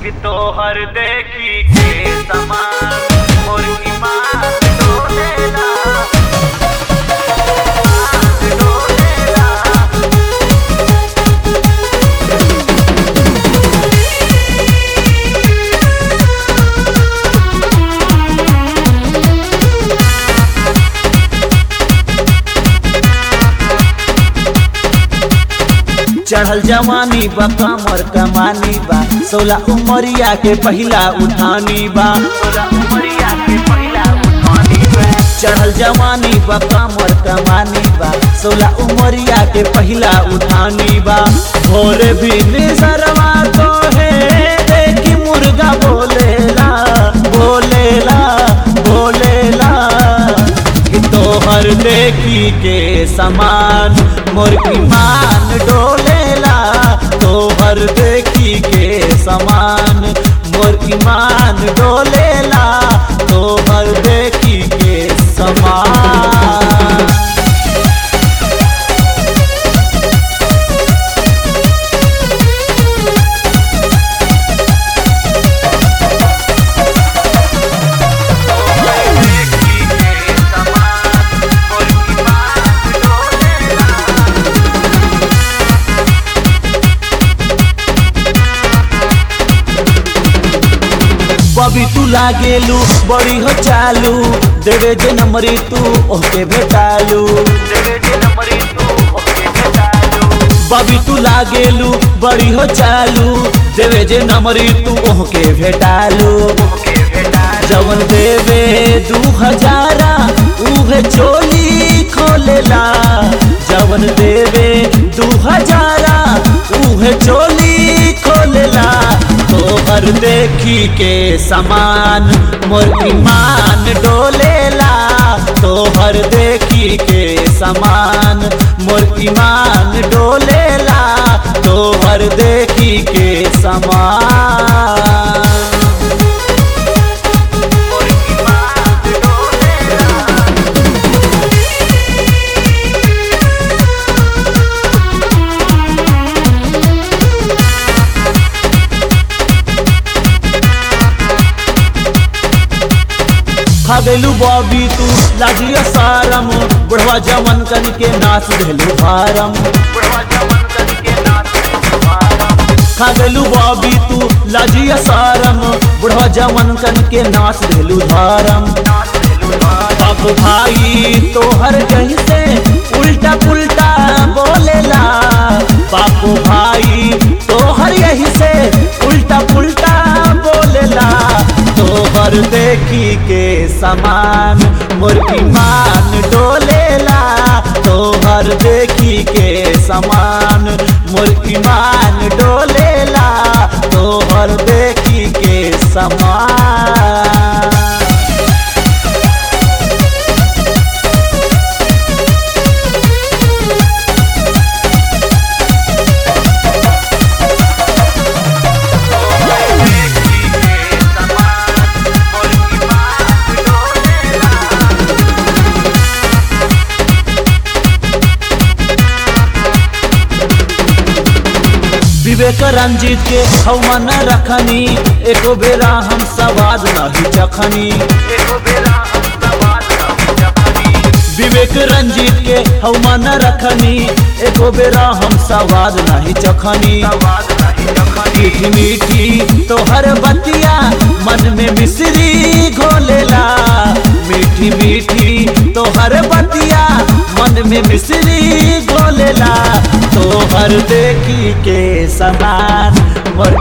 कि तोहर देखी के समान मोर ईमान डोलेला ईमान डोलेला चढ़ल जवानी बा कमर कमानी बा सोलह उमरिया के पहिला उठानी बा तोरा उमरिया के पहिला उठानी बा चढ़ल जवानी बा कमर कमानी बा सोलह उमरिया के पहिला उठानी बा भोरे भी निसरवा तो है देखी मुर्गा बोलेला बोलेला बोलेला कि तोहर देखी के समान मोर ईमान डोलेला तोहर देखी के समान मोर ईमान डोलेला तोहर देखी के समान देखी के समान मोर ईमान डोलेला बबी तू लागेलू बड़ी हो चालू देवे जे नंबरी तू ओके भेटालू देवे जे नंबरी तू ओके भेटालू बबी तू लागेलू बड़ी हो चालू देवे जे नंबरी तू ओके भेटालू ओके भेटालू जवन देवे दू हजारा उहे चोली खोलेला जवन देवे दू हजारा उहे चोली खोलेला तोहर देखी के समान मोर ईमान डोलेला तोहर देखी के समान मोर ईमान डोलेला तोहर देखी के समान मोर ईमान डोलेला भागेलू बॉबी तू लाजिया सारम बुढ़वा जवन कन के नाच देलू भारम बुढ़वा जवन कन के नाच तुम्हारा खागेलू बॉबी तू लाजिया सारम बुढ़वा जवन कन के नाच देलू धारम नाच तुम्हारा बाप भाई तोहर कहीं से उल्टा पुल्टा बोलेला बाप भाई तोहर यही से उल्टा पुल्टा बोलेला तोहर देखी के समान मोर ईमान डोलेला तोहर देखी के समान मोर ईमान डोलेला तोहर देखी के समान देखी के समान मोर ईमान डोलेला विवेक रंजित के हवन रखनी एको बेरा हम सवाद नहीं चखनी एको बेरा हम सवाल न जपनी विवेक रंजित के हवन रखनी एको बेरा हम सवाद नहीं चखनी सवाल नहीं जपनी मीठी मीठी तोहर बतिया मन में मिश्री घोलेला मीठी मीठी तोहर बतिया मन में मिश्री घोलेला तोहर देखी के समान मोर